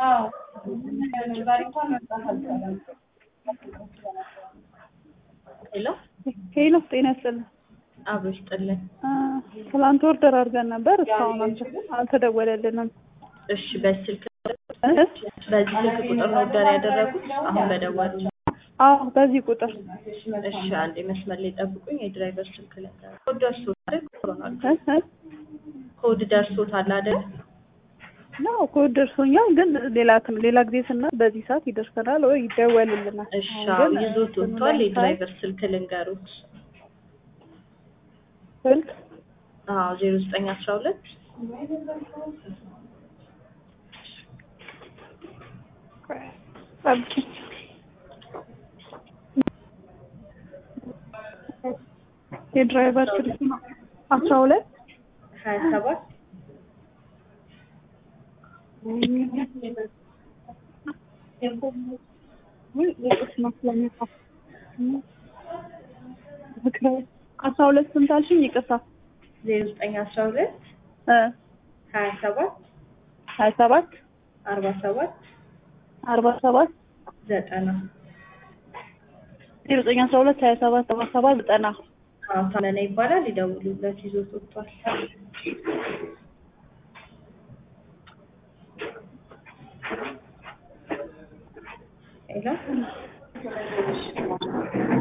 ሄሎ ሄሎ ጤና ይስጥልኝ። አብሮ ይስጥልን። አ፣ ትላንት ኦርደር አድርገን ነበር እስካሁን አልተ- አልተደወለልንም። እሺ በስልክ እ? በዚህ ስልክ ቁጥር ነው ኦርደር ያደረጉት አሁን በደወሉ አዎ በዚህ ቁጥር እሺ አንዴ መስመር ላይ ጠብቁኝ የድራይቨር ስልክ ላይ ኮድ ደርሶታል ኮሮናል እ? እ? ኮድ ደርሶታል አይደል ነው ኮድ ደርሶኛል፣ ግን ሌላ ሌላ ጊዜ ስና በዚህ ሰዓት ይደርሰናል ወይ ይደወልልናል። እሺ አሁን ግን ይዞት ወጥቷል የድራይቨር ስልክ ልንገሩት ስልክ አዎ ዜሮ ዘጠኝ አስራ ሁለት ጠብቂ። የድራይቨር ስልክ ነው አስራ ሁለት ሀያ ሰባት አስራ ሁለት ስንት አልሽኝ? ይቅርታ ዜሮ ዘጠኝ አስራ ሁለት እ ሀያ ሰባት ሀያ ሰባት አርባ ሰባት አርባ ሰባት ዘጠና ዜሮ ዘጠኝ አስራ ሁለት ሀያ ሰባት አርባ ሰባት ዘጠና አዎ ታመነ ይባላል ይደውሉለት ይዞት ወጥቷል ሄሎ